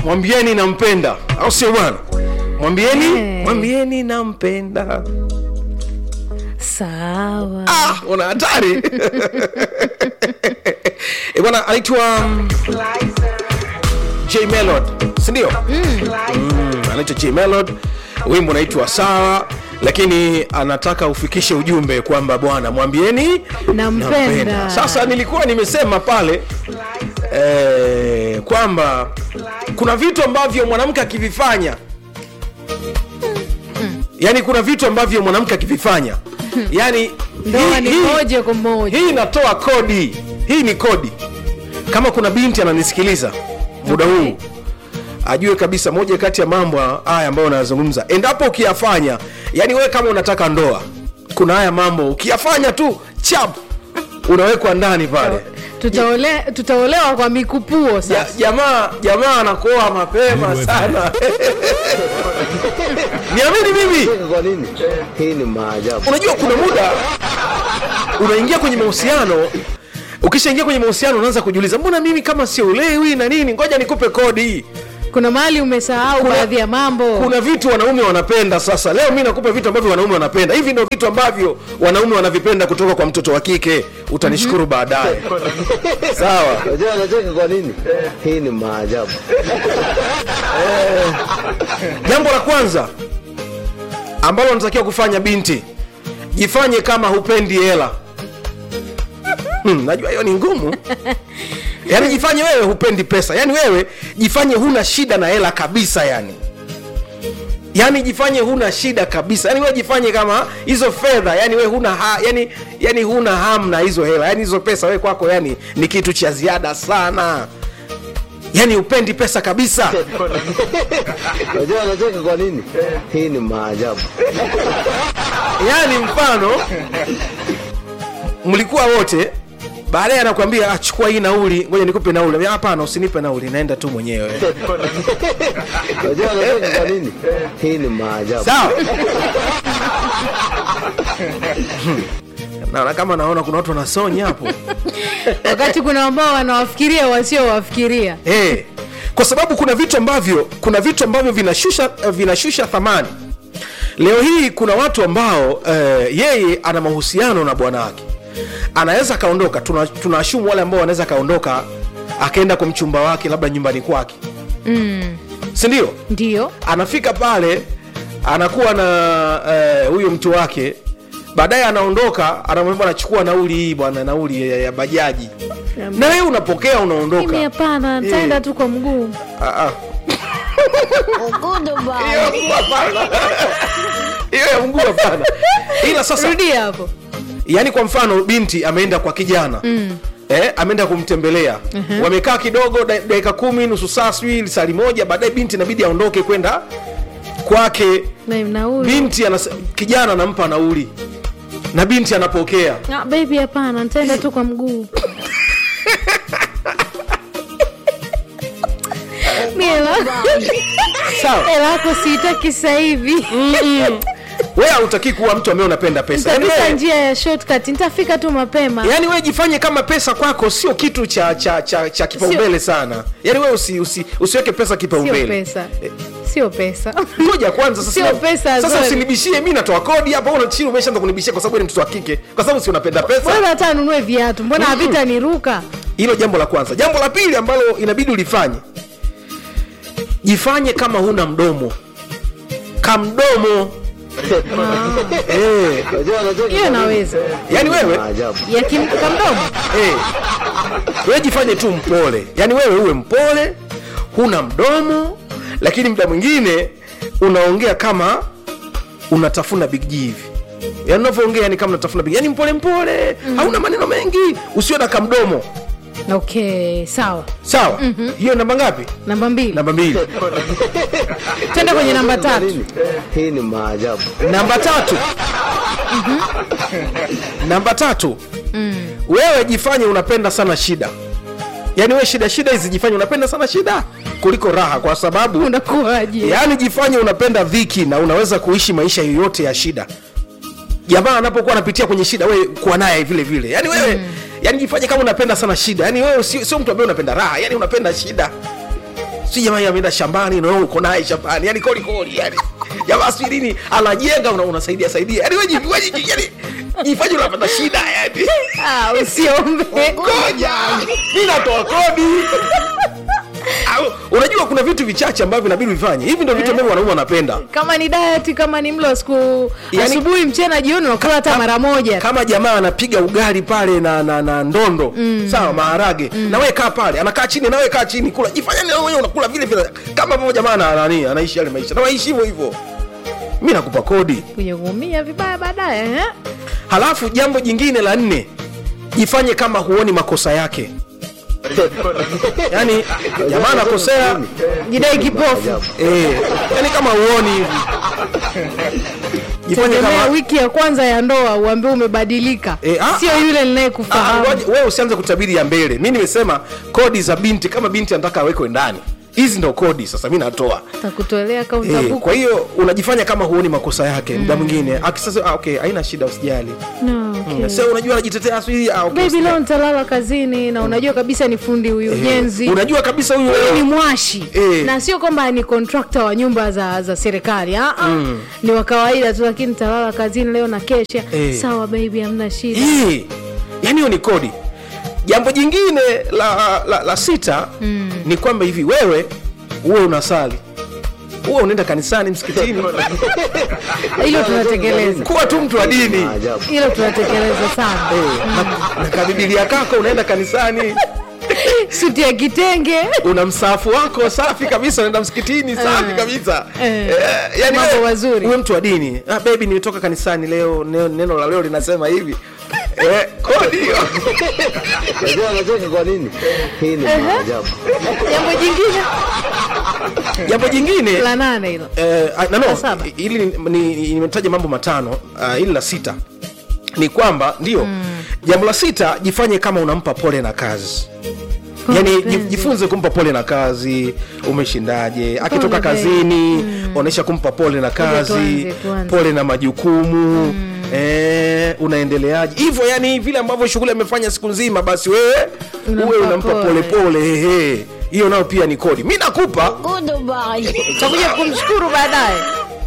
mwambieni nampenda au sio bwana mwambieni Eh. mwambieni nampenda sawa ah, una hatari Eh, bwana anaitwa um, j melod sindio mm. anaitwa j melod wimbo unaitwa sawa lakini anataka ufikishe ujumbe kwamba bwana mwambieni Nampenda. sasa nilikuwa nimesema pale eh, kwamba kuna vitu ambavyo mwanamke akivifanya yani kuna vitu ambavyo mwanamke akivifanya yani ndoa hii- ni hii- moja kwa moja hii inatoa kodi hii ni kodi kama kuna binti ananisikiliza muda Okay. huu ajue kabisa moja kati ya mambo haya ambayo unayazungumza endapo ukiyafanya yani wewe kama unataka ndoa kuna haya mambo ukiyafanya tu chap unawekwa ndani pale Tutaole, tutaolewa kwa mikupuo Ja- sasa jamaa jamaa anakuoa mapema sana niamini mimi Kwa nini? Hii ni maajabu. unajua kuna muda unaingia kwenye mahusiano ukishaingia kwenye mahusiano unaanza kujiuliza mbona mimi kama siolewi na nini ngoja nikupe kodi kuna mahali umesahau Kuna- baadhi ya mambo kuna vitu wanaume wanapenda sasa leo mi nakupa vitu ambavyo wanaume wanapenda hivi ndio vitu ambavyo wanaume wanavipenda kutoka kwa mtoto wa kike utanishukuru baadaye sawa Unajua anacheka kwa nini? Hii ni maajabu. jambo la kwanza ambalo unatakiwa kufanya binti jifanye kama hupendi hela hmm, najua hiyo ni ngumu yaani jifanye wewe hupendi pesa yaani wewe jifanye huna shida na hela kabisa yani yaani jifanye huna shida kabisa yaani wewe jifanye kama hizo fedha yani wewe huna ha, yani, yani huna ham na hizo hela yani hizo pesa wewe kwako yani ni kitu cha ziada sana yani upendi pesa kabisa Unajua anacheka kwa nini? Hii ni maajabu. yaani mfano mlikuwa wote baadaye anakwambia "Ah, chukua hii nauli ngoja nikupe nauli Ambia, hapana usinipe nauli naenda tu mwenyewe Unajua anacheka kwa nini? Hii ni maajabu. sawa naona kama naona kuna watu wanasonya hapo wakati kuna ambao wanawafikiria wasiowafikiria hey. kwa sababu kuna vitu ambavyo kuna vitu ambavyo vinashusha eh, vinashusha thamani leo hii kuna watu ambao eh, yeye ana mahusiano na bwana wake anaweza akaondoka tuna- tunaashumu wale ambao wanaweza akaondoka akaenda kwa mchumba wake labda nyumbani kwake mm. sindio ndio anafika pale anakuwa na eh, huyo mtu wake baadaye anaondoka anamwambia anachukua nauli hii bwana nauli ya, ya bajaji na wewe unapokea unaondoka mimi hapana ntaenda tu kwa mguu Ah, ah. Hiyo ya mguu hapana. hiyo ya mguu hapana ila sasa rudia hapo yani kwa mfano binti ameenda kwa kijana mm. Eh, ameenda kumtembelea uh-huh. wamekaa kidogo da- dakika kumi nusu saa sijui sali moja baadaye binti inabidi aondoke kwenda kwake Na- nauli binti anas, kijana anampa nauli na binti anapokea Ah, baby hapana ntaenda tu kwa mguu Mi hela- sawa hela yako siitaki sasa hivi wewe hautaki kuwa mtu ambaye unapenda pesa yani nitapita wewe, njia ya shortcut nitafika tu mapema yani wewe jifanye kama pesa kwako sio kitu cha cha cha, cha kipaumbele sana yani wewe usi, usi, usiweke pesa sio kipaumbele pesa sio pesa ngoja kwanza sasa Sio na- pesa, sasa sorry. usinibishie mi natoa kodi hapa una chini umeshaanza kunibishia kwa sababu wewe ni mtoto wa kike kwa sababu si unapenda pesa bwana hata anunue viatu mbona havita niruka hilo jambo la kwanza jambo la pili ambalo inabidi ulifanye jifanye kama huna mdomo kamdomo eh, Unajua anacheka hiyo kwa nini? naweza yani wewe Maajabu. ya kim- kamdomo eh, wewe jifanye tu mpole yani wewe uwe mpole huna mdomo lakini muda mwingine unaongea kama unatafuna big G hivi yani unavyoongea ni kama unatafuna big yani mpole mpole hauna maneno mengi usiwe na kamdomo okay sawa sawa hiyo namba ngapi namba mbili namba mbili twende kwenye namba Kwa tatu nini? Hii ni maajabu. namba tatu namba tatu wewe jifanye unapenda sana shida yaani wewe shida shida hizi jifanye unapenda sana shida kuliko raha kwa sababu unakuwaje yaani jifanye unapenda dhiki na unaweza kuishi maisha yoyote ya shida jamaa anapokuwa anapitia kwenye shida wewe kuwa naye vile vile yaani wewe mm. yaani jifanye kama unapenda sana shida yaani wewe sio sio mtu ambaye unapenda raha yaani unapenda shida si jamaa yeye ameenda shambani na wewe uko naye shambani yani koli koli yani jamaa si nini anajenga una, unasaidia saidia yani wewe wewe yani jifanye unapata shida yani Ah, usiombe ngoja mimi natoa kodi Au, unajua kuna vitu vichache ambavyo inabidi vifanye hivi ndio vitu ambavyo wanaume wanapenda kama ni diet kama ni mlo wa siku Yani- asubuhi mchana jioni unakula hata mara moja kama jamaa anapiga ugali pale na na, na ndondo mm. sawa maharage mm. na wewe kaa pale anakaa chini na wewe kaa chini kula jifanya na wewe unakula vile vile kama ambavyo jamaa ana- nani anaishi yale maisha na waishi hivyo hivyo mimi nakupa kodi kuja kuumia vibaya baadaye eh? halafu jambo jingine la nne jifanye kama huoni makosa yake yaani jamaa anakosea jidai kipofu eh, yani kama huoni hivi jifanye tegemea kama wiki ya kwanza ya ndoa uambie umebadilika Eh, ah, sio yule Ah, ninayekufahamu ngoja, wewe usianze kutabiri ya mbele mi nimesema kodi za binti kama binti anataka awekwe ndani hizi ndo kodi sasa mi natoa takutolea Eh, kauntabuku kwa hiyo unajifanya kama huoni makosa yake muda mwingine akisasa ah, okay haina shida usijali no, okay. mm. sasa unajua anajitetea sijui ah, okay, Baby usijali. leo nitalala kazini na unajua kabisa ni fundi huyu Eh, ujenzi unajua kabisa huyu Huyu ni mwashi Eh. na sio kwamba ni kontrakta wa nyumba za za serikali ah, ah. ni wa kawaida tu lakini nitalala kazini leo na kesha Eh. sawa baby hamna shida Eh, yani hiyo ni kodi jambo jingine la, la, la sita mm. ni kwamba hivi wewe uwe unasali uwe unaenda kanisani msikitini hilo tunatekeleza kuwa tu mtu wa dini Maajabu. hilo tunatekeleza sana Eh, na, na kabibilia kako unaenda kanisani suti ya kitenge una msaafu wako safi kabisa unaenda msikitini safi Eh. kabisa Eh. Eh, yani Mambo wewe- mazuri. uwe mtu wa dini ah, baby nimetoka kanisani leo neno, neno la leo linasema hivi eh, kodi hiyo Unajua anacheka kwa nini? Hii ni maajabu. jambo jingine jambo jingine la nane hilo eh, ah, no, La no, saba. ili ni- ni- nimetaja mambo matano uh, ili la sita ni kwamba ndio mm. jambo la sita jifanye kama unampa pole na kazi yani mpenzi. jif- jifunze kumpa pole na kazi umeshindaje akitoka Pole, kazini onyesha kumpa pole na kazi tuanze, tuanze. pole na majukumu Eh, unaendeleaje hivyo yani vile ambavyo shughuli amefanya siku nzima basi wewe Unampa uwe unampa pole. pole pole hehe hiyo nayo pia ni kodi mi nakupa takuja kumshukuru baadaye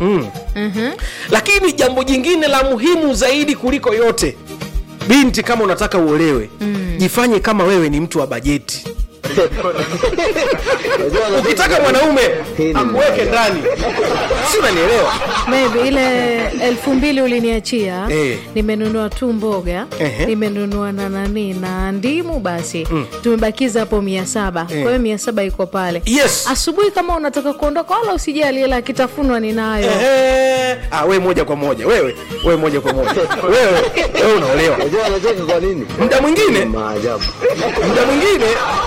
lakini jambo jingine la muhimu zaidi kuliko yote binti kama unataka uolewe mm. jifanye kama wewe ni mtu wa bajeti Unajua anacheka ukitaka kwa nini? mwanaume Hii ni akuweke maajabu. ndani si unanielewa maybe ile elfu mbili uliniachia Eh. nimenunua tu mboga Ehe. nimenunua na nani na ndimu basi tumebakiza hapo mia saba kwa hiyo mia saba iko pale yes asubuhi kama unataka kuondoka wala usijali hela kitafunwa ninayo Ehe. ah, we moja kwa moja wewe wewe moja kwa moja wewe wewe unaolewa Unajua anacheka kwa nini? muda Hii mwingine ni maajabu. muda mwingine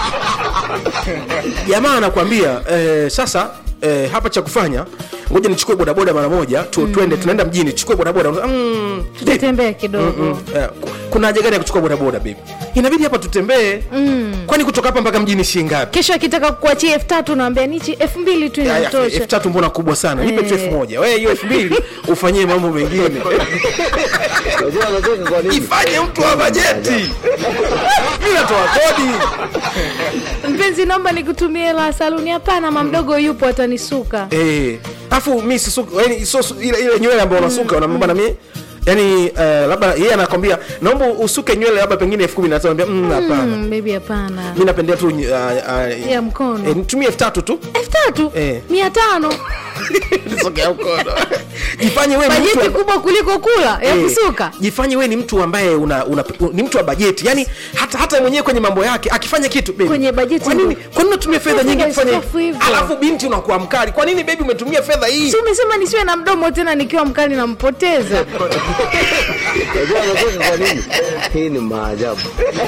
jamaa anakwambia eh, sasa eh, hapa cha kufanya ngoja nichukue bodaboda mara moja tu, tuende tunaenda mjini chukue bodaboda mm, tutatembea kidogo Mm, eh, ku- kuna haja gani ya kuchukua bodaboda baby inabidi hapa tutembee mm. kwani kutoka hapa mpaka mjini shingapi kesho akitaka kuachia elfu tatu naambia nichi elfu mbili tu inatosha elfu tatu mbona kubwa sana nipe tu Eh. elfu moja wewe hiyo elfu mbili ufanyie mambo mengine Unajua anacheka kwa nini? ifanye mtu wa bajeti mi natoa kodi mpenzi naomba nikutumie hela ya saluni hapana mamdogo yupo atanisuka Eh, afu mi sisuka yani sio su- ile ile nywele ambayo unasuka unamwambia na mimi yani uh, labda yeye anakwambia naomba usuke nywele labda pengine elfu kumi na tano Naambia, mm, hapana Mm, baby hapana mi napendea tu uh, uh, ya mkono eh, nitumie elfu tatu tu elfu tatu Eh. mia tano nisogea mkono jifanye wewe ni mtu bajeti wa- kubwa kuliko kula ya Eh, kusuka jifanye wewe ni mtu ambaye una, una, ni mtu wa bajeti yani hata hata mwenyewe kwenye mambo yake akifanya kitu baby, Kwenye bajeti kwa nini ndo- kwa nini unatumia fedha Fedha nyingi kufanya iskofu hivyo. alafu binti unakuwa mkali kwa nini baby umetumia fedha hii si umesema nisiwe na mdomo tena nikiwa mkali nampoteza Unajua anacheka kwa nini? Hii ni maajabu.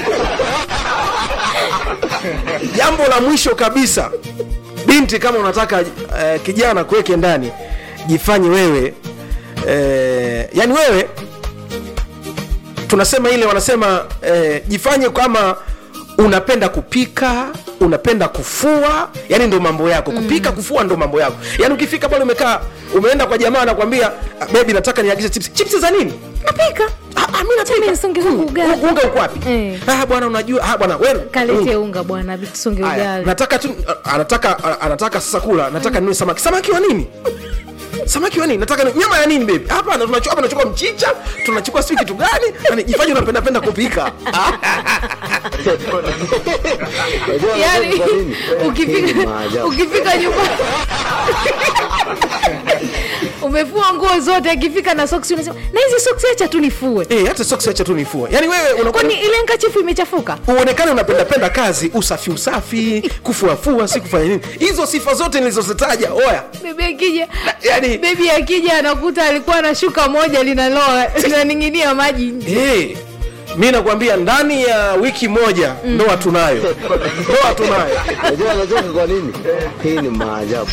jambo la mwisho kabisa binti kama unataka uh, kijana kuweke ndani jifanye wewe uh, yani wewe tunasema ile wanasema uh, jifanye kama unapenda kupika unapenda kufua yani ndo mambo yako kupika kufua ndo mambo yako yani ukifika pale umekaa umeenda kwa jamaa anakwambia "Ah, bebi nataka niagize chips chips za nini napika Ah, Ah, mimi napika. Chami nisonge zangu Mm, ugali. unga uko wapi Eh. ah bwana unajua ah bwana wewe kalete unga bwana tusonge Aya, ugali nataka tu anataka anataka sasa kula nataka ninunue samaki samaki wa nini samaki wa nini nataka ni- nyama ya nini baby hapa tunachukua hapa tunachukua mchicha tunachukua sio kitu gani yani jifanye unapenda penda kupika Unajua yani anacheka kwa nini? Hii ni ukifika maajabu. ukifika nyumba umefua nguo zote akifika na soksi unasema na hizi soksi acha tu nifue eh hata socks acha tu nifua yani wewe unakuwa kwani ile nkachifu imechafuka uonekane unapenda penda kazi usafi usafi kufuafua si kufanya nini hizo sifa zote nilizozitaja oya bebi akija yani bebi akija anakuta alikuwa na shuka moja linaloa linaning'inia maji nje hey, mi nakwambia ndani ya wiki moja ndoa tunayo ndoa tunayo Unajua anacheka kwa nini? Hii ni maajabu.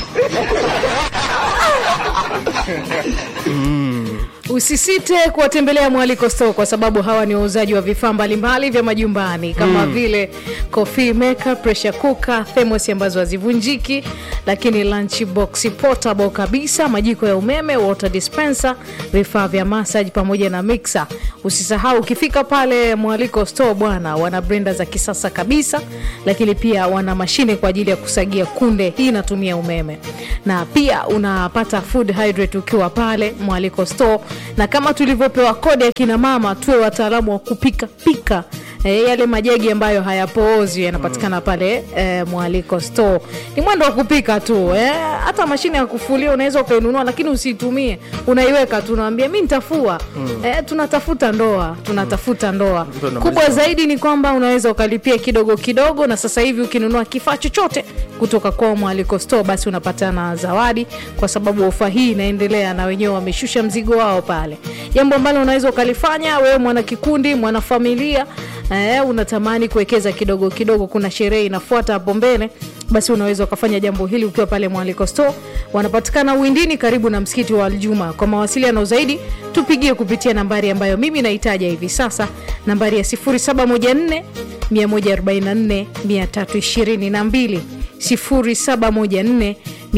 usisite kuwatembelea mwaliko store kwa sababu hawa ni wauzaji wa vifaa mbalimbali vya majumbani kama mm. vile coffee maker pressure cooker thermos ambazo hazivunjiki lakini lunch box portable kabisa majiko ya umeme water dispenser vifaa vya massage pamoja na mixer usisahau ukifika pale mwaliko store bwana wana brenda za kisasa kabisa lakini pia wana mashine kwa ajili ya kusagia kunde hii inatumia umeme na pia unapata food hydrate ukiwa pale mwaliko store na kama tulivyopewa kodi ya kina mama tuwe wataalamu wa kupika pika E, yale majagi ambayo hayapoozi yanapatikana pale e, mwaliko store ni mwendo wa kupika tu eh, hata mashine ya kufulia unaweza ukainunua lakini usiitumie unaiweka tu unawambia mi nitafua mm. e, tunatafuta ndoa tunatafuta ndoa Mtu anamaliza. kubwa zaidi ni kwamba unaweza ukalipia kidogo kidogo na sasa hivi ukinunua kifaa chochote kutoka kwa mwaliko store basi unapata na zawadi kwa sababu ofa hii inaendelea na wenyewe wameshusha mzigo wao pale jambo ambalo unaweza ukalifanya wewe mwana kikundi mwanafamilia eh, unatamani kuwekeza kidogo kidogo kuna sherehe inafuata hapo mbele basi unaweza ukafanya jambo hili ukiwa pale mwaliko store wanapatikana uwindini karibu na msikiti wa aljuma kwa mawasiliano zaidi tupigie kupitia nambari ambayo mimi nahitaja hivi sasa nambari ya 714 144 322 0714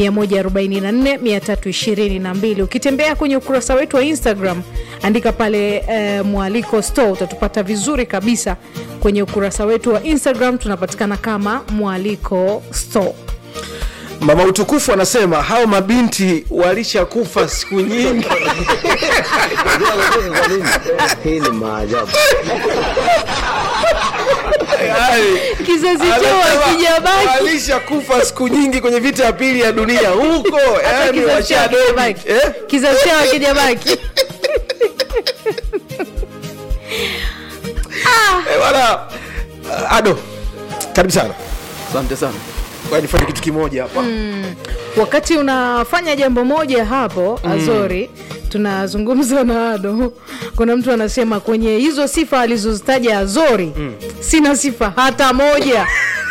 144 ukitembea kwenye ukurasa wetu wa instagram andika pale eh, mwaliko store utatupata vizuri kabisa kwenye ukurasa wetu wa instagram tunapatikana kama mwaliko store mama utukufu anasema hao mabinti walishakufa siku nyingi Unajua anacheka kwa nini? Hii ni maajabu. Yaani, kizazi chao anasema akijabaki walishakufa siku nyingi kwenye vita ya pili ya dunia huko yani kizazi chao washadoni akijabaki eh? kizazi chao akijabaki Eh, bwana uh, ado karibu sana asante sana Ngoja nifanye kitu kimoja hapa wakati unafanya jambo moja hapo azori tunazungumza na ado kuna mtu anasema kwenye hizo sifa alizozitaja azori sina sifa hata moja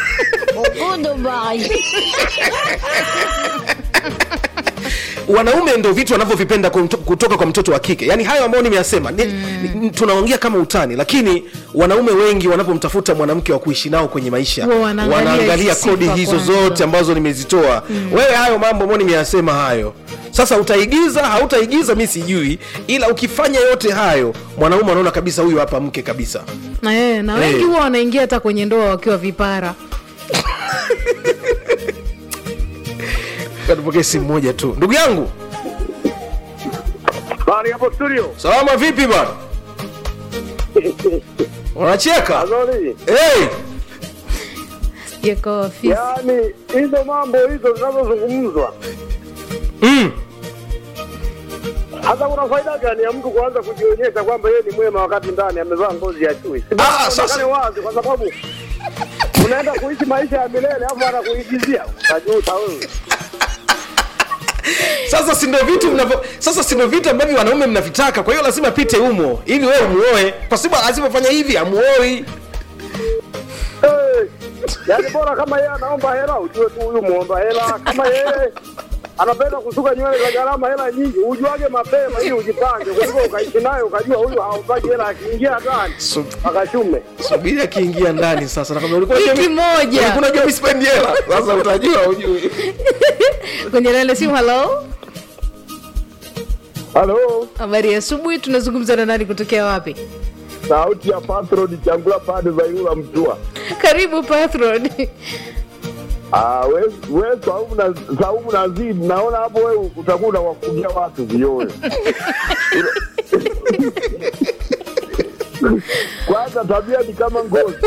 wanaume ndo vitu wanavyovipenda kwa mto- kutoka kwa mtoto wa kike yaani hayo ambayo nimeyasema ni, ni, tunaongea kama utani lakini wanaume wengi wanapomtafuta mwanamke wa kuishi nao kwenye maisha Huwa wanaangalia wanaangalia hizi kodi sifa hizo kwanza. zote ambazo nimezitoa wewe hayo mambo ambayo nimeyasema hayo sasa utaigiza hautaigiza mi sijui ila ukifanya yote hayo mwanaume anaona kabisa huyu hapa mke kabisa na, eh, na wengi Eh. huwa wanaingia hata kwenye ndoa wakiwa vipara tupokee simu moja tu ndugu yangu Bari hapo studio. salama vipi bwana unacheka Azori. hey! Sijakawa ofisi Yaani hizo mambo hizo zinazozungumzwa mm. hata kuna faida gani ya mtu kuanza kujionyesha kwamba yeye ni mwema wakati ndani amevaa ngozi ya chui? Si bora Ah, sasa- aonekane wazi kwa sababu unaenda kuishi maisha ya milele afu anakuigizia. Utajuta wewe. sasa si ndio vitu mnavyo sasa si ndio vitu ambavyo wanaume mnavitaka kwa hiyo lazima pite humo ili wewe umuoe pasipo asipofanya hivi amuoi Eh, Yaani bora kama yeye anaomba hela ujue tu huyu muomba hela. Kama yeye anapenda kusuka nywele za gharama hela nyingi, ujuage mapema ili ujipange, kuliko ukaishi naye ukajua huyu haombaji hela, akiingia ndani Sub- akachume. subiri akiingia ndani sasa nakwambia ulikuwa Wiki unajua mi- moja. ulikuwa unajua mi sipendi hela sasa utajua ujui kwenye lele simu halo Halo, habari ya asubuhi tunazungumza na nani kutokea wapi sauti ya Patron Changula pande za Ilula Mtua. karibu patron Ah, we, we Saumu na Saumu na Zidi, naona hapo wewe utakuwa unawafungia watu vioyo. Kwanza tabia ni kama ngozi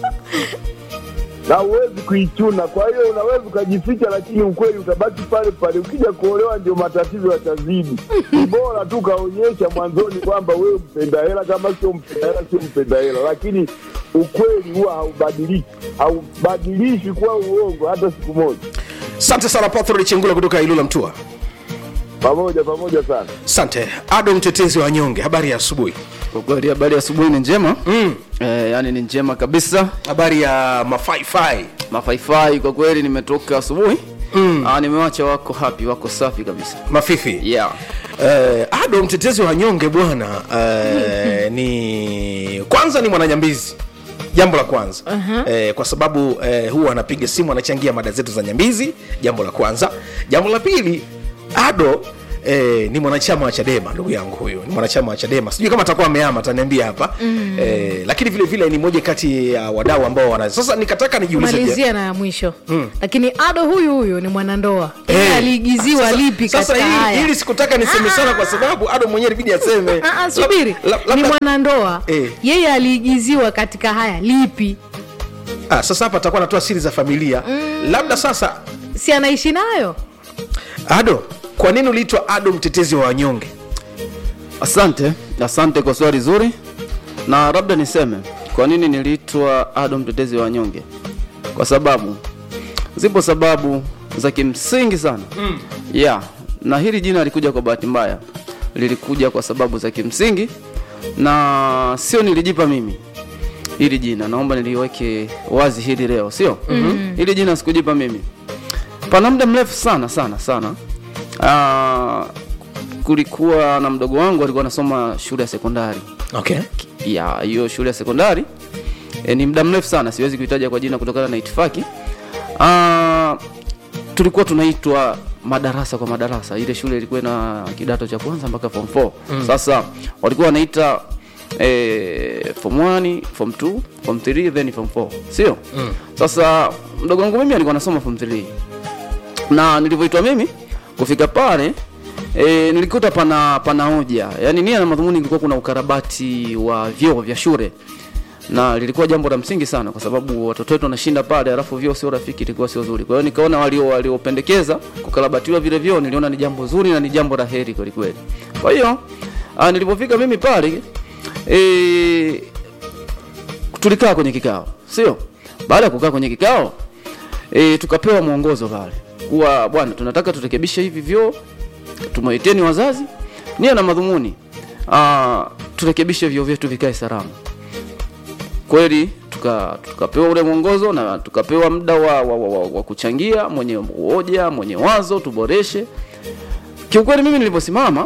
na huwezi kuichuna, kwa hiyo unaweza ukajificha, lakini ukweli utabaki pale pale. Ukija kuolewa, ndio matatizo yatazidi. Ni bora tu kaonyesha mwanzoni kwamba wewe mpenda hela, kama sio mpenda hela, sio mpenda hela, lakini ukweli huwa haubadiliki, haubadilishi kuwa uongo hata siku moja. asante sana pathro chengula kutoka ilula mtua Pamoja pamoja sana. asante ado mtetezi wa nyonge habari ya asubuhi Kwa kweli habari ya asubuhi ni njema mm. eh, yani ni njema kabisa habari ya mafaifai mafaifai kwa kweli nimetoka asubuhi mm. nimewacha wako happy wako safi kabisa mafifi yeah. Eh, ado mtetezi wa nyonge bwana eh, ni kwanza ni mwananyambizi jambo la kwanza uh-huh. eh, kwa sababu eh, huwa anapiga simu anachangia mada zetu za nyambizi jambo la kwanza jambo la pili ado Eh, ni mwanachama wa chadema ndugu yangu huyu ni mwanachama wa chadema sijui kama atakuwa ameama ataniambia hapa mm. eh, lakini vile vile ni moja kati ya wadau ambao wana sasa nikataka nijiulize malizia na ya mwisho lakini ado huyu huyu ni mwanandoa Eh, Yeye aliigiziwa sasa- lipi sasa katika hili, haya hili sikutaka niseme sana kwa sababu ado mwenyewe ilibidi aseme Ah, ah, subiri Lab- lab- ni labda- mwanandoa Eh. yeye aliigiziwa katika haya lipi Ah, sasa hapa atakuwa anatoa siri za familia mm. labda sasa si anaishi nayo ado kwa nini uliitwa ado mtetezi wa wanyonge asante asante kwa swali zuri na labda niseme kwa nini niliitwa ado mtetezi wa wanyonge kwa sababu zipo sababu za kimsingi sana mm. yeah na hili jina lilikuja kwa bahati mbaya lilikuja kwa sababu za kimsingi na sio nilijipa mimi hili jina naomba niliweke wazi hili leo sio mm-hmm. hili jina sikujipa mimi pana muda mrefu sana sana sana Aa, kulikuwa na mdogo wangu alikuwa anasoma shule ya sekondari okay. ya hiyo shule ya sekondari e, ni muda mrefu sana siwezi kuitaja kwa jina kutokana na itifaki Aa, tulikuwa tunaitwa madarasa kwa madarasa ile shule ilikuwa na kidato cha kwanza mpaka form 4 mm. sasa walikuwa wanaita eh, form 1 form 2 form 3 then form 4 sio mm. sasa mdogo wangu mimi alikuwa anasoma form 3 na nilivyoitwa mimi kufika pale e, nilikuta pana pana hoja yaani nia na madhumuni ilikuwa kuna ukarabati wa vyoo vya shule na lilikuwa jambo la msingi sana kwa sababu watoto wetu wanashinda pale alafu vyoo sio rafiki ilikuwa sio zuri kwa hiyo nikaona walio waliopendekeza kukarabatiwa vile vyoo niliona ni jambo zuri na ni jambo la heri kweli kweli kwa hiyo ah, nilipofika mimi pale e, tulikaa kwenye kikao sio baada ya kukaa kwenye kikao e, tukapewa mwongozo pale kuwa bwana tunataka turekebishe hivi vyoo tumeiteni wazazi nia na madhumuni ah, turekebishe vyoo vyetu vikae salama kweli tuka- tukapewa ule mwongozo na tukapewa muda wa, wa, wa, wa, wa kuchangia mwenye hoja mwenye wazo tuboreshe kiukweli mimi niliposimama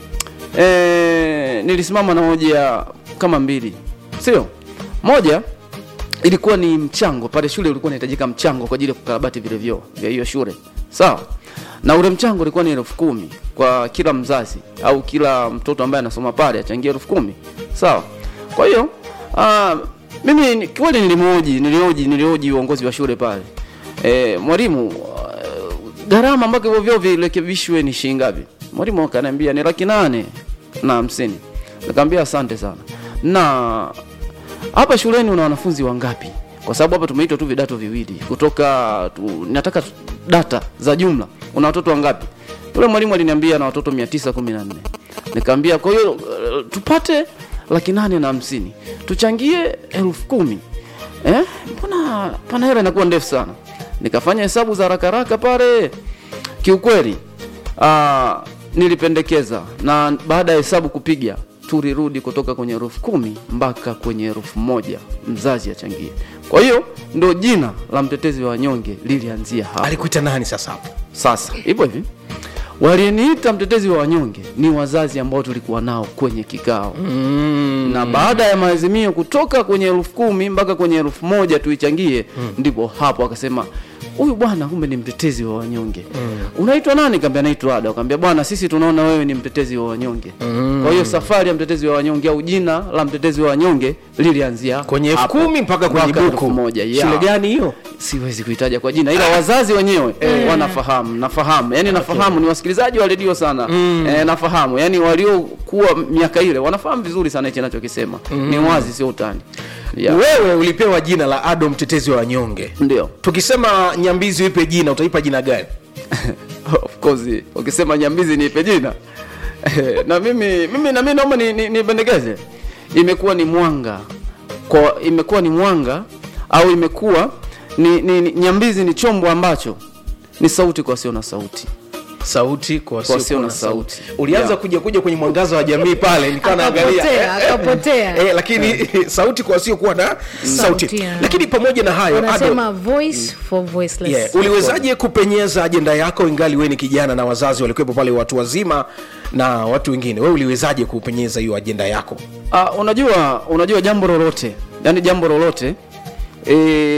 e, nilisimama na hoja kama mbili sio moja ilikuwa ni mchango pale shule ulikuwa unahitajika mchango kwa ajili ya kukarabati vile vyoo vya hiyo shule sawa na ule mchango ulikuwa ni elfu kumi kwa kila mzazi au kila mtoto ambaye anasoma pale achangia elfu kumi sawa kwa hiyo uh, mimi ni- kweli nilimhoji nilioji nilioji uongozi wa shule pale e, mwalimu uh, gharama mpaka hivyo vyoo virekebishwe ni shilingi ngapi mwalimu akaniambia ni laki nane na hamsini nikamwambia asante sana na hapa shuleni una wanafunzi wangapi kwa sababu hapa tumeitwa tu vidato viwili kutoka tu, nataka tu- data za jumla una watoto wangapi yule mwalimu aliniambia na watoto 914 nikamwambia kwa hiyo uh, tupate laki nane na hamsini tuchangie elfu kumi eh? mbona pana hela inakuwa ndefu sana nikafanya hesabu za haraka haraka pale kiukweli uh, nilipendekeza na baada ya hesabu kupiga tulirudi kutoka kwenye elfu kumi mpaka kwenye elfu moja mzazi achangie kwa hiyo ndo jina la mtetezi wa wanyonge lilianzia hapo alikuita nani sasa hapo sasa hivyo hivi walieniita mtetezi wa wanyonge ni wazazi ambao tulikuwa nao kwenye kikao mm. na baada ya maazimio kutoka kwenye elfu kumi mpaka kwenye elfu moja tuichangie mm. ndipo hapo akasema huyu bwana kumbe ni mtetezi wa wanyonge unaitwa nani kaambia naitwa ada kaambia bwana sisi tunaona wewe ni mtetezi wa wanyonge kwa hiyo safari ya mtetezi wa wanyonge au jina la mtetezi wa wanyonge lilianzia kwenye elfu hapo. kumi mpaka kwenye Mwaka elfu buku moja yeah shule gani hiyo siwezi kuitaja kwa jina ila wazazi wenyewe wanafahamu nafahamu yani nafahamu ni wasikilizaji wa redio sana eh, nafahamu yani waliokuwa miaka ile wanafahamu vizuri sana hichi nachokisema ni wazi sio utani yeah. wewe ulipewa jina la ado mtetezi wa wanyonge ndio tukisema nyambizi uipe jina utaipa jina gani of course ukisema nyambizi niipe jina na mimi mimi na mimi naomba ni, ni, nipendekeze imekuwa ni mwanga kwa imekuwa ni mwanga au imekuwa ni, ni, ni nyambizi ni chombo ambacho ni sauti kwa sio na sauti sauti kwa Kwa wasio wasio na na sauti sauti. ulianza Yeah. kuja kuja kwenye mwangaza wa jamii pale nikawa naangalia Akapotea, akapotea. eh, lakini sauti kwa wasiokuwa na sauti, Sauti, yeah. lakini pamoja na hayo Ado, wanasema voice for voiceless yeah, uliwezaje kupenyeza ajenda yako ingali wewe ni kijana na wazazi walikuwepo pale watu wazima na watu wengine wewe uliwezaje kupenyeza hiyo ajenda yako Uh, unajua unajua jambo lolote yani jambo lolote e,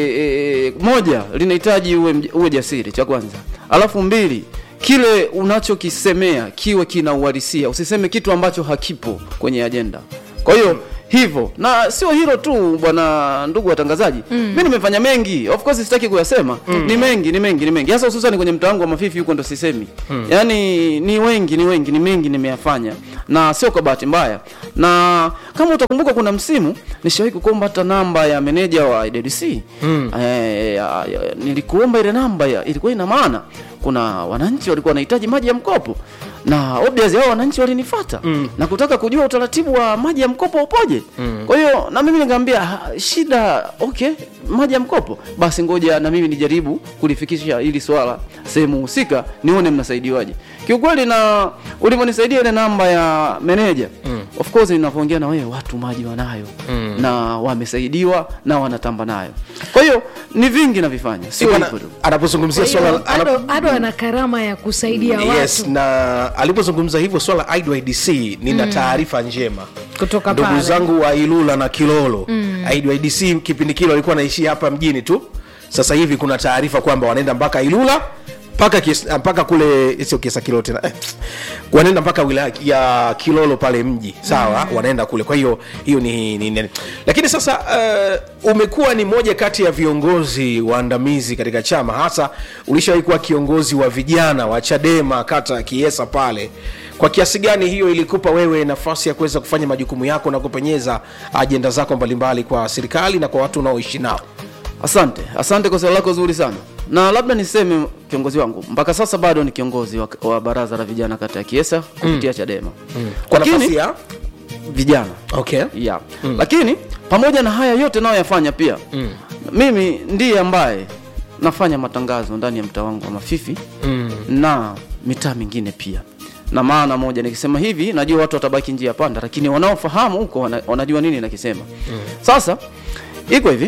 e, moja linahitaji uwe, mj- uwe jasiri cha kwanza alafu mbili kile unachokisemea kiwe kina uhalisia usiseme kitu ambacho hakipo kwenye ajenda kwa hiyo hivyo na sio hilo tu bwana ndugu watangazaji mm. mi nimefanya mengi of course sitaki kuyasema mm. ni mengi ni mengi ni mengi hasa hususan kwenye mtaa wangu wa mafifi huko ndo sisemi mm. yaani ni wengi ni wengi ni mengi nimeyafanya na sio kwa bahati mbaya na kama utakumbuka kuna msimu nishawahi kukuomba hata namba ya meneja wa IDDC mm. eh, ya- ya- nilikuomba ile namba ya, ilikuwa ina maana kuna wananchi walikuwa wanahitaji maji ya mkopo na obviously hao wananchi walinifuata mm. na kutaka kujua utaratibu wa maji ya mkopo upoje mm. kwa hiyo na mimi nikamwambia "Ah, shida okay maji ya mkopo basi ngoja na mimi nijaribu kulifikisha hili swala sehemu husika nione mnasaidiwaje kiukweli na ulivyonisaidia ile namba ya meneja mm. of course ninavyoongea na wewe watu maji wanayo mm. na wamesaidiwa na wanatamba nayo kwa hiyo ni vingi navifanya sio Bwana, hivyo tu anapozungumzia Kwa hiyo, swala anap- ado, ado ana karama ya kusaidia yes watu na alipozungumza hivyo swala la idydc nina taarifa njema kutoka ndugu pale zangu wa ilula na kilolo mm. idydc kipindi kile walikuwa naishia hapa mjini tu sasa hivi kuna taarifa kwamba wanaenda mpaka ilula mpaka kis- mpaka kule sio kiesa kilolo tena eh, wanaenda mpaka wilaya ya kilolo pale mji sawa mm. wanaenda kule kwa hiyo hiyo ni, ni, ni lakini sasa uh, umekuwa ni moja kati ya viongozi waandamizi katika chama hasa ulishawahi kuwa kiongozi wa vijana wa chadema kata ya kiesa pale kwa kiasi gani hiyo ilikupa wewe nafasi ya kuweza kufanya majukumu yako na kupenyeza ajenda zako mbalimbali kwa serikali na kwa watu unaoishi nao Asante, asante kwa swali lako zuri sana. Na labda niseme kiongozi wangu mpaka sasa bado ni kiongozi wa, wa baraza la vijana kata ya Kiesa kupitia mm. Chadema mm. kwa nafasi ya vijana okay yeah. mm. Lakini pamoja na haya yote nayoyafanya pia mm. mimi ndiye ambaye nafanya matangazo ndani ya mtaa wangu wa Mafifi mm. na mitaa mingine pia na maana moja nikisema hivi najua watu watabaki njia panda lakini wanaofahamu huko wana, wanajua nini nakisema mm. sasa iko hivi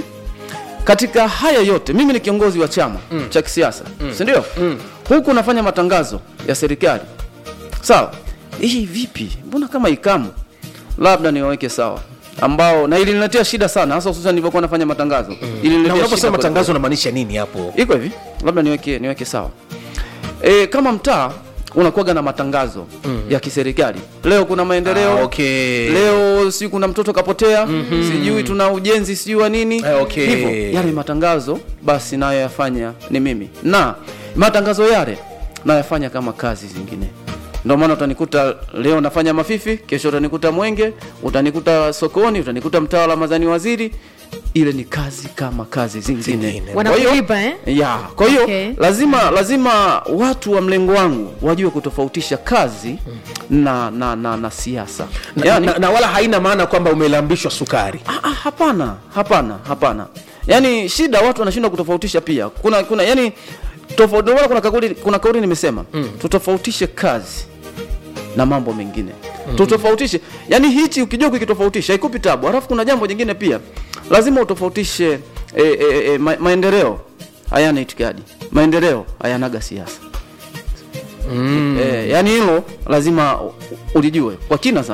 katika haya yote mimi ni kiongozi wa chama mm. cha kisiasa mm. sindio mm. huku nafanya matangazo ya serikali sawa hii vipi mbona kama ikamu labda niwaweke sawa ambao na iliniletea shida sana hasa hususan nilivyokuwa nafanya matangazo mm. na unaposema matangazo unamaanisha nini hapo iko hivi labda niweke niweke sawa e, kama mtaa unakuwaga na matangazo mm. ya kiserikali leo kuna maendeleo Ah, okay. leo si kuna mtoto kapotea mm-hmm. sijui tuna ujenzi sijui wa nini Eh, okay. hivyo yale matangazo basi nayo yafanya ni mimi na matangazo yale nayafanya kama kazi zingine ndio maana utanikuta leo nafanya mafifi kesho utanikuta mwenge utanikuta sokoni utanikuta mtaa wa ramadhani waziri ile ni kazi kama kazi zingine Zingine. Kwa hiyo- Wanakulipa, eh? ya kwa hiyo Okay. lazima lazima watu wa mlengo wangu wajue kutofautisha kazi na na na, na siasa na, yani, na, na wala haina maana kwamba umelambishwa sukari Ah, ah, hapana hapana hapana yaani shida watu wanashindwa kutofautisha pia kuna kuna yani tofauti ndio maana kuna kauli kuna kauli nimesema mm. tutofautishe kazi na mambo mengine mm. tutofautishe yani hichi ukijua kukitofautisha haikupi tabu alafu kuna jambo jingine pia lazima utofautishe e, e, e, ma, maendeleo hayana itikadi maendeleo hayanaga siasa mm. e, yani hilo lazima u- ulijue kwa kina sana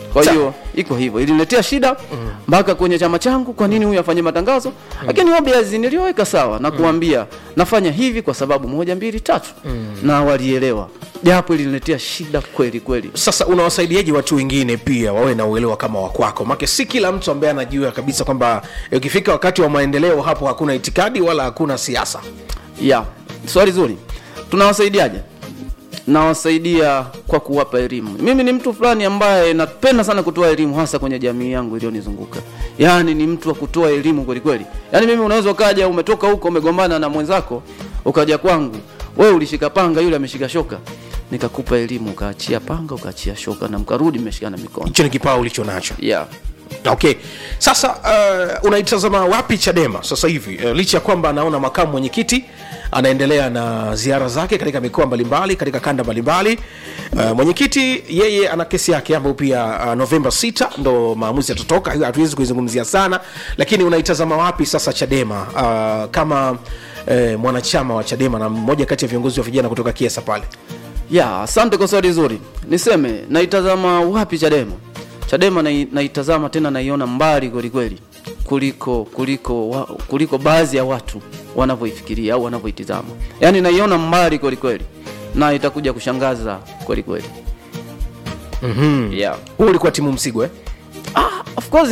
kwa Sawa. hiyo iko hivyo iliniletea shida mpaka kwenye chama changu kwa nini huyu afanye matangazo lakini obvious nilioweka sawa na kuambia nafanya hivi kwa sababu moja mbili tatu na walielewa japo iliniletea shida kweli kweli sasa unawasaidiaje watu wengine pia wawe na uelewa kama wakwako make si kila mtu ambaye anajua kabisa kwamba ukifika wakati wa maendeleo hapo hakuna itikadi wala hakuna siasa ya swali zuri tunawasaidiaje nawasaidia kwa kuwapa elimu mimi ni mtu fulani ambaye napenda sana kutoa elimu hasa kwenye jamii yangu iliyonizunguka yaani ni mtu wa kutoa elimu kweli kweli yaani mimi unaweza ukaja umetoka huko umegombana na mwenzako ukaja kwangu wewe ulishika panga yule ameshika shoka nikakupa elimu ukaachia panga ukaachia shoka na mkarudi mmeshikana mikono hicho ni kipawa ulicho nacho yeah. okay sasa uh, unaitazama wapi chadema sasa hivi uh, licha ya kwamba anaona makamu mwenyekiti anaendelea na ziara zake katika mikoa mbalimbali katika kanda mbalimbali uh, mwenyekiti yeye ana kesi yake ambayo pia uh, novemba 6 ndo maamuzi yatatoka hiyo hatuwezi kuizungumzia sana lakini unaitazama wapi sasa chadema uh, kama uh, mwanachama wa chadema na mmoja kati ya viongozi wa vijana kutoka kiesa pale ya asante kwa swali zuri niseme naitazama wapi chadema chadema nai- naitazama tena naiona mbali kwelikweli kuliko kuliko wa, kuliko baadhi ya watu wanavyoifikiria au wanavyoitizama yaani naiona mbali kwelikweli na itakuja kushangaza kwelikweli mm-hmm. yeah. huu ulikuwa timu msigwa eh? ah, of course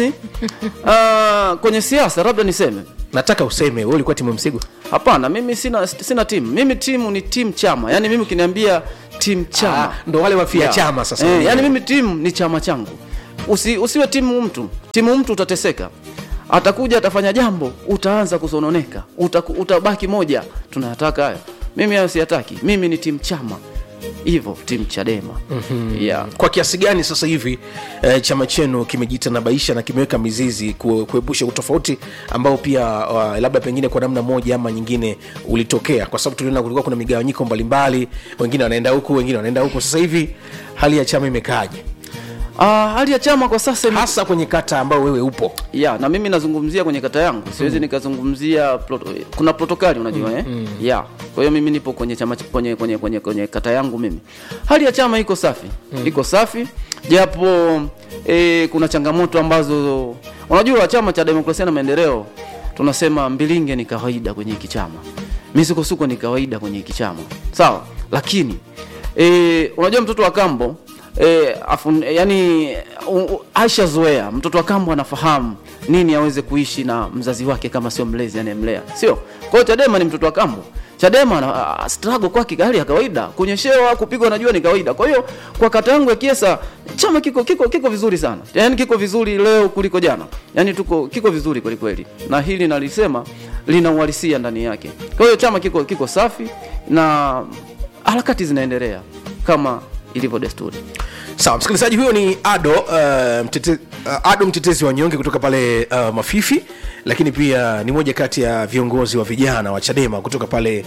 uh, kwenye siasa labda niseme nataka useme wewe ulikuwa timu msigwa hapana mimi sina sina timu mimi timu ni timu chama yaani mimi ukiniambia timu chama Ah, ndo wale wafia Yeah. chama sasa eh, yani mimi timu ni chama changu Usi, usiwe timu mtu timu mtu utateseka atakuja atafanya jambo utaanza kusononeka Utaku, utabaki moja tunayataka hayo mimi hayo siyataki mimi ni timu chama hivyo timu chadema mm-hmm. yeah. kwa kiasi gani sasa hivi eh, chama chenu kimejitanabaisha na kimeweka mizizi ku- kuepusha utofauti ambao pia uh, labda pengine kwa namna moja ama nyingine ulitokea kwa sababu tuliona kulikuwa kuna migawanyiko mbalimbali wengine wanaenda huku wengine wanaenda huku sasa hivi hali ya chama imekaaje ah, hali ya chama kwa sasa ime- hasa kwenye kata ambayo wewe upo ya na mimi nazungumzia kwenye kata yangu siwezi nikazungumzia proto, kuna protokali unajua eh? ya kwa hiyo mimi nipo kwenye chama ch- kwenye, kwenye, kwenye, kwenye kata yangu mimi hali ya chama iko safi iko safi japo eh, kuna changamoto ambazo unajua chama cha demokrasia na maendeleo tunasema mbilinge ni kawaida kwenye hiki chama misukosuko ni kawaida kwenye hiki chama sawa lakini e, unajua mtoto wa kambo e, afun, yani u- u- aishazoea mtoto wa kambo anafahamu nini aweze kuishi na mzazi wake kama sio mlezi anayemlea sio kwa hiyo chadema ni mtoto wa kambo chadema na uh, struggle kwake hali ya kawaida kunyeshewa kupigwa na jua ni kawaida kwa hiyo kwa kata yangu ya kiesa chama kiko kiko kiko vizuri sana yani kiko vizuri leo kuliko jana yani tuko kiko vizuri kweli kweli na hili nalisema lina uhalisia ndani yake kwa hiyo chama kiko kiko safi na harakati zinaendelea kama ilivyo desturi sawa msikilizaji huyo ni ado uh, mtete, uh, ado mtetezi wa nyonge kutoka pale uh, mafifi lakini pia ni moja kati ya viongozi wa vijana wa chadema kutoka pale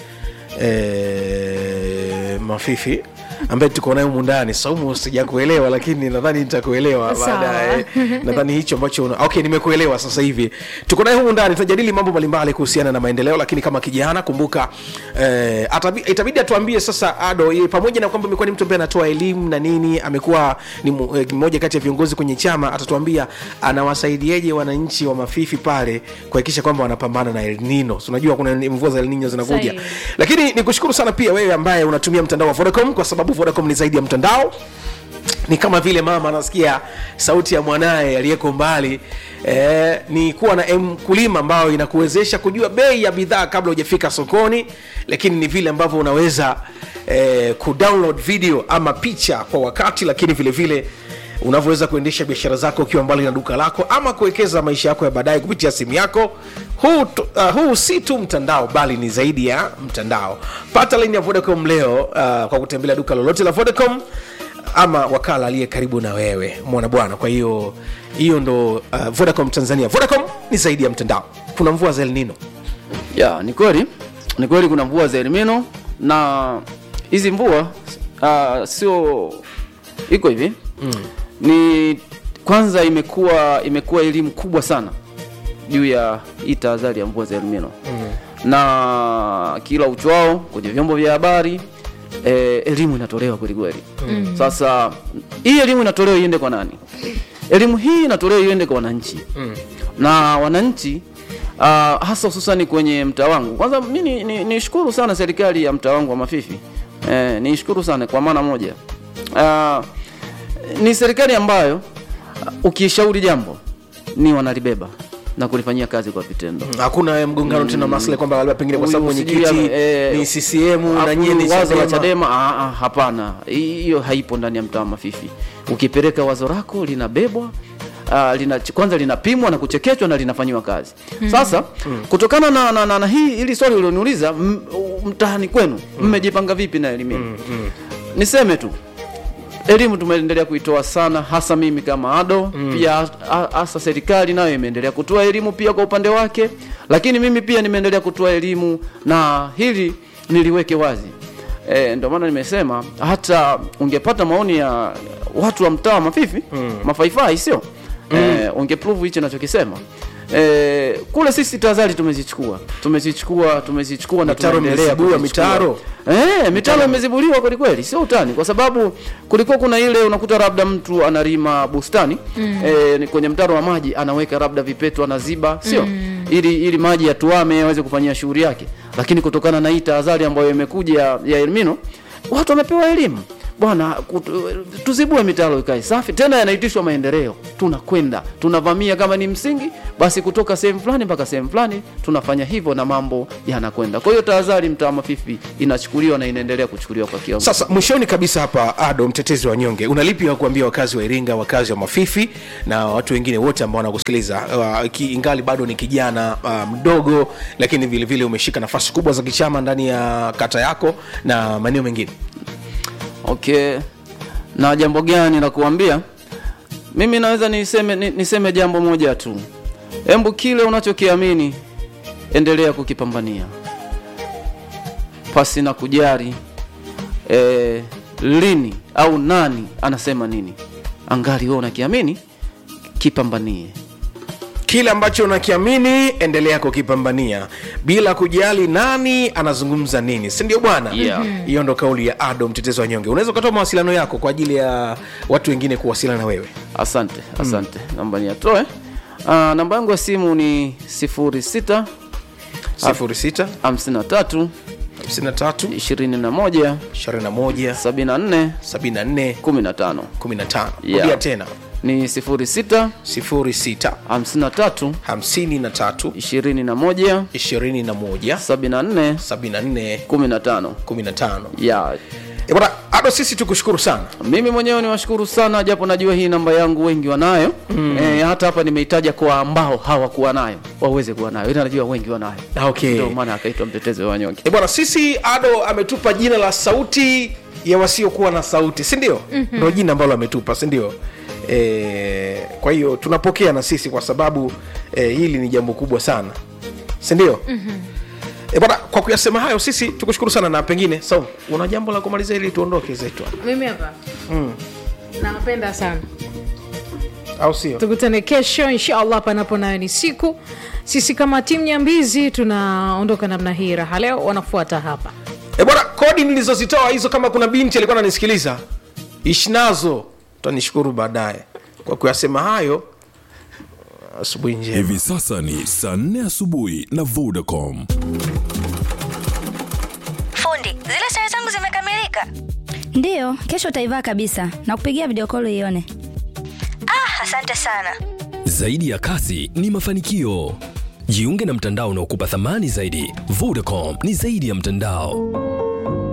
eh, mafifi ambaye tuko naye humu ndani saumu sijakuelewa lakini nadhani nitakuelewa Sawa. baadaye nadhani hicho ambacho una... okay nimekuelewa sasa hivi tuko naye humu ndani tunajadili mambo mbalimbali kuhusiana na maendeleo lakini kama kijana kumbuka eh, atabi, itabidi atuambie sasa ado ye, pamoja na kwamba amekuwa ni mtu ambaye anatoa elimu na nini amekuwa ni mu- eh, mmoja kati ya viongozi kwenye chama atatuambia anawasaidieje wananchi wa mafifi pale kuhakikisha kwamba wanapambana na El Nino So, unajua kuna mvua za El Nino zinakuja Sahihi. lakini nikushukuru sana pia wewe ambaye unatumia mtandao wa Vodacom kwa sababu Vodacom ni zaidi ya mtandao ni kama vile mama anasikia sauti ya mwanaye aliyeko mbali eh, ni kuwa na mkulima ambayo inakuwezesha kujua bei ya bidhaa kabla hujafika sokoni lakini ni vile ambavyo unaweza eh, kudownload video ama picha kwa wakati lakini vile vile unavyoweza kuendesha biashara zako ukiwa mbali na duka lako ama kuwekeza maisha yako ya baadaye kupitia simu yako huu, tu- uh, huu si tu mtandao bali ni zaidi ya mtandao pata laini ya vodacom leo uh, kwa kutembelea duka lolote la vodacom ama wakala aliye karibu na wewe mwana bwana kwa hiyo hiyo ndo uh, vodacom tanzania vodacom ni zaidi ya mtandao kuna mvua za elnino ya ni kweli ni kweli kuna mvua za elimino na hizi mvua uh, sio iko hivi mm. ni kwanza imekuwa imekuwa elimu kubwa sana juu ya hii tahadhari ya mvua za elimino mm. na kila uchwao kwenye vyombo vya habari eh, elimu inatolewa kwelikweli mm. sasa hii elimu inatolewa iende kwa nani elimu hii inatolewa iende kwa wananchi mm. na wananchi uh, hasa hususani kwenye mtaa wangu kwanza mi nishukuru ni, ni nishukuru sana serikali ya mtaa wangu wa mafifi eh, nishukuru sana kwa maana moja uh, ni serikali ambayo uh, ukishauri jambo ni wanalibeba na kulifanyia kazi kwa vitendo hakuna mgongano tena maslahi kwamba labda pengine kwa sababu Huyu mwenyekiti sijui, eh, ni CCM na Alafu nyie ni wazo la Chadema. Chadema ah, ah, hapana, hiyo haipo ndani ya mtaa wa Mafifi. Ukipeleka wazo lako linabebwa Uh, lina, kwanza linapimwa na kuchekechwa na linafanyiwa kazi sasa kutokana na, na, na, na hii ili swali ulioniuliza m- mtaani kwenu mmejipanga vipi na elimu yenu? niseme tu elimu tumeendelea kuitoa sana hasa mimi kama ado mm. pia ha- hasa serikali nayo imeendelea kutoa elimu pia kwa upande wake lakini mimi pia nimeendelea kutoa elimu na hili niliweke wazi e, ndio maana nimesema hata ungepata maoni ya watu wa mtaa wa mafifi mm. mafaifai sio mm. e, ungeprove hichi nachokisema E, kule sisi tahadhari tumezichukua tumezichukua tumezichukua na Mitaro tunaendelea mmezibua, kuzichukua. mitaro? Eh, mitaro imezibuliwa kweli kweli, sio utani, kwa sababu kulikuwa kuna ile unakuta labda mtu analima bustani mm. eh, ni kwenye mtaro wa maji anaweka labda vipeto anaziba, sio mm. ili ili maji yatuame aweze kufanyia shughuli yake, lakini kutokana na hii tahadhari ambayo imekuja ya, ya Elmino watu wamepewa elimu bwana, kutu- tuzibue mitaro ikae safi, tena yanaitishwa maendeleo. Tunakwenda tunavamia, kama ni msingi, basi kutoka sehemu fulani mpaka sehemu fulani tunafanya hivyo na mambo yanakwenda. Kwa hiyo tahadhari mtaa wa Mafifi inachukuliwa na inaendelea kuchukuliwa kwa kiwango sasa mwishoni kabisa hapa ado mtetezi wa nyonge unalipi wa kuambia wakazi wa iringa wakazi wa mafifi na watu wengine wote ambao wanakusikiliza uh, ki- ingali bado ni kijana uh, mdogo lakini vile vile umeshika nafasi kubwa za kichama ndani ya kata yako na maeneo mengine Okay, na jambo gani la kuambia? Mimi naweza niseme, ni- niseme jambo moja tu, embu kile unachokiamini endelea kukipambania pasi na kujali e, lini au nani anasema nini, angali wewe unakiamini, kipambanie. kile ambacho unakiamini endelea kukipambania bila kujali nani anazungumza nini si ndio bwana Yeah. hiyo ndo kauli ya ado mtetezi wa nyonge unaweza ukatoa mawasiliano yako kwa ajili ya watu wengine kuwasiliana na wewe Asante, asante. Namba niatoe. Uh, namba yangu ya simu ni 06 06 53 53 21 21 74 74 15 15 Yeah. rudia tena ni 06 06 53 53 21 21 74 74 15 15 ya Eh, bwana ado sisi tukushukuru sana mimi mwenyewe niwashukuru sana japo najua hii namba yangu wengi wanayo mm. e, hata hapa nimeitaja kwa ambao hawakuwa nayo waweze kuwa nayo ila najua wengi wanayo okay ndio maana akaitwa mtetezi wa wanyonge Eh, bwana sisi ado ametupa jina la sauti ya wasiokuwa na sauti si ndio mm-hmm. ndo jina ambalo ametupa si ndio e, kwa hiyo tunapokea na sisi kwa sababu e, hili ni jambo kubwa sana si ndio mm-hmm. e, bwana kwa kuyasema hayo sisi tukushukuru sana na pengine Saum, una jambo la kumaliza ili tuondoke zetu hapa? mimi hapa nawapenda sana au sio tukutane kesho inshallah panapo nayo ni siku sisi kama timu nyambizi tunaondoka namna hii raha leo wanafuata hapa e, bwana kodi nilizozitoa hizo kama kuna binti alikuwa ananisikiliza ishi nazo utanishukuru baadaye kwa kuyasema hayo asubuhi njema Hivi sasa ni saa 4 asubuhi na Vodacom. Fundi, zile sare zangu zimekamilika. Ndiyo, kesho utaivaa kabisa na kupigia video call ione. Ah, asante sana. Zaidi ya kasi ni mafanikio. Jiunge na mtandao unaokupa thamani zaidi. Vodacom ni zaidi ya mtandao.